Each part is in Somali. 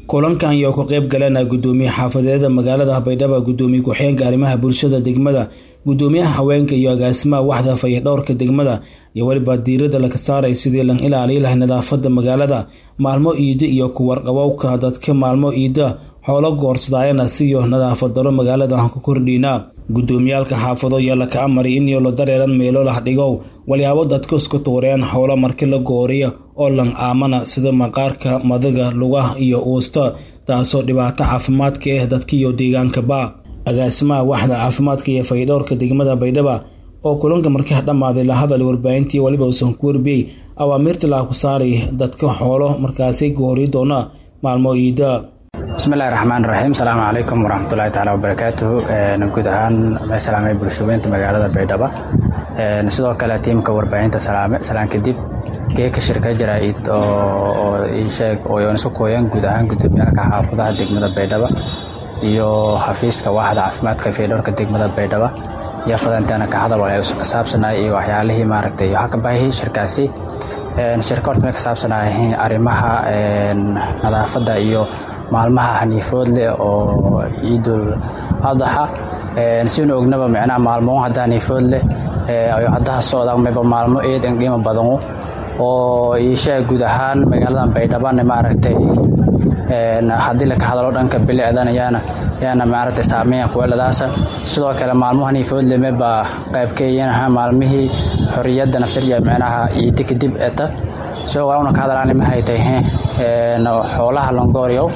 kulankan iyo ka qayb galana gudoomiye xaafadeeda magaalada baydhabo gudoomiye ku-xigeenka arrimaha bulshada degmada gudoomiyaha haweenka iyo agaasimaha waxda fayadhowrka degmada iyo weliba diirada laga saaray sidii lan ilaaliyi lahay nadaafada magaalada maalmo iida iyo kuwarqabowka dadka maalmo iida xoolo goorsadaayana siyo nadaafad daro magaalada ku kordhiina gudoomiyaalka xaafado ayaa laka amari in yoolo dareeran meelo lah dhigow walyaabo dadka isku tuureen xoolo marki la gooriya oo lan aamana sida maqaarka madaga lugaha iyo uusta taasoo dhibaato caafimaadka ah dadka iyo deegaankaba agaasimaha waxda caafimaadka iyo faydhowrka degmada baydhaba oo kulanka markaa dhammaaday la hadal warbaahintii weliba uusan ku warbiyey awaamiirta laha ku saaray dadka xoolo markaasi goori doona maalmo iida bismillahi raxmaan raxiim asalaamu calaykum waraxmatullahi taala wabarakaatuhu guud ahaan ma salaamay bulshaweynta magaalada baydhaba sidoo kale tiimka warbaahinta salaame salaan kadib geeka shirka jaraa'id oo iisheeg oo isu kooyan guud ahaan gudoomiyaalka xaafadaha degmada baydhaba iyo xafiiska waaxda caafimaadka faydhowrka degmada baydhaba iyo fadanteena ka hadal waxay ka saabsanay iyo waxyaalihii maaragtay waxaa ka baahiyey shirkaasi shirka horta may ka saabsanay arrimaha nadaafadda iyo maalmaha haniifood leh oo ciidul adaxa siinu ognaba micnaha maalmo hadda haniifood leh ayo haddaha socdaan mayba maalmo eedan qiimo badanu oo iishaa guud ahaan magaaladan baydhabana maaragtay haddii laka hadalo dhanka bilicdan yaana yaana maaragtay saameeya kuweeladaasa sidoo kale maalmo haniifood leh mayba qaybkeeyanaha maalmihii xorriyadda nafsariya micnaha ciidi kadib eta sidoo kale una ka hadalaani maxay tahay xoolaha longooryow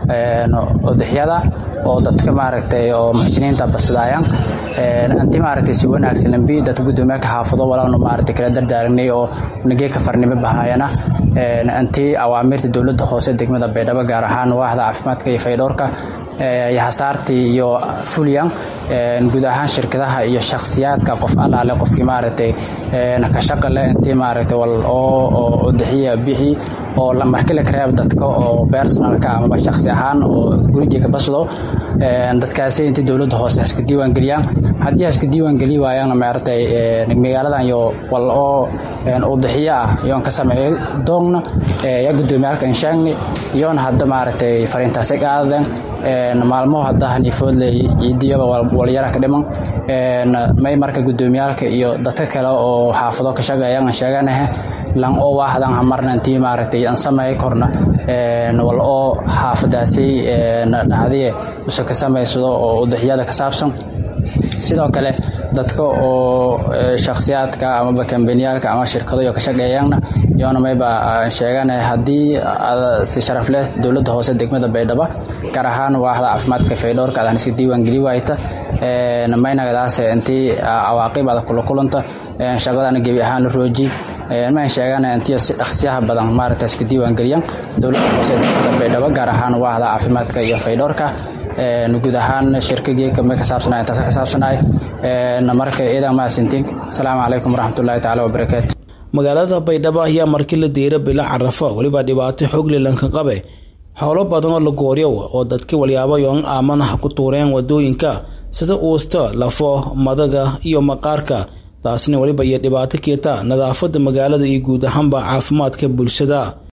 udixyada oo dadka maaragtay oo muxsiniinta basadaayaan anti maaragtay si wanaagsan lambi dadka gudoomiyaalka xaafado walaanu maaragtay kala dardaaranay oo nagee ka farnimo bahaayana anti awaamirta dowladda hoose degmada baydhabo gaar ahaan waaxda caafimaadka iyo faydhowrka iyo hasaartii iyo fulyan guud ahaan shirkadaha iyo shakhsiyaadka qof allaale qofkii maaragtay ka shaqa leh intii maaragtay wal oo udixiya bixi oo marki la kareeb dadka oo personalka amaba shakhsi ahaan oo gurigii ka basdo dadkaasi intii dowladda hoose haska diiwaan geliyaan haddii haska diiwaan geli waayaan maaragtay magaaladan iyo wal oo udixiyo ah iyoon ka sameeyo doogna yaa gudoomiyaalka inshaagni iyoona hadda maaragtay fariintaasi qaadaden maalmo hadda haniifoodle ciidiyaba walyara ka dhiman may marka gudoomiyaalka iyo dadka kale oo xaafado ka shaqeeyaan sheeganahe lan oo waahdan hamarna intii maaragtay aan sameey korna wal oo xaafadaasi dhacdiye use ka samaysado oo udixyada ka saabsan sidoo kale dadka oo shakhsiyaadka amaba kambaniyaalka ama shirkado iyo ka shaqeeyaanna iyoona mayba sheegana haddii si sharaf leh dowladda hoose degmada baydhabo gaar ahaan waaxda caafimaadka faydhowrka adaan iska diiwaan geli waayta maynagadaas intii cawaaqib adag kula kulanta shaqadana gebi ahaan la rooji mayn sheegana intii si dhaqsiyaha badan maaragta iska diiwaan geliyaan dowladda hoose degmada baydhabo gaar ahaan waaxda caafimaadka iyo faydhowrka guud ahaan shirkageeka may ka saabsanay intaas ka saabsanay marka iidan mahadsantiin asalaamu calaykum waraxmatullaahi tacaala wabarakaatu magaalada baydhabo ayaa markii la diira bila carafa weliba dhibaato xoogli lanka qabe xoolo badan oo la gooryow oo dadka walyaabo yoon aamanaha ku tuureen wadooyinka sida uusta lafo madaga iyo maqaarka taasna weliba iyo dhibaato keeta nadaafada magaalada iyo guud ahaanba caafimaadka bulshada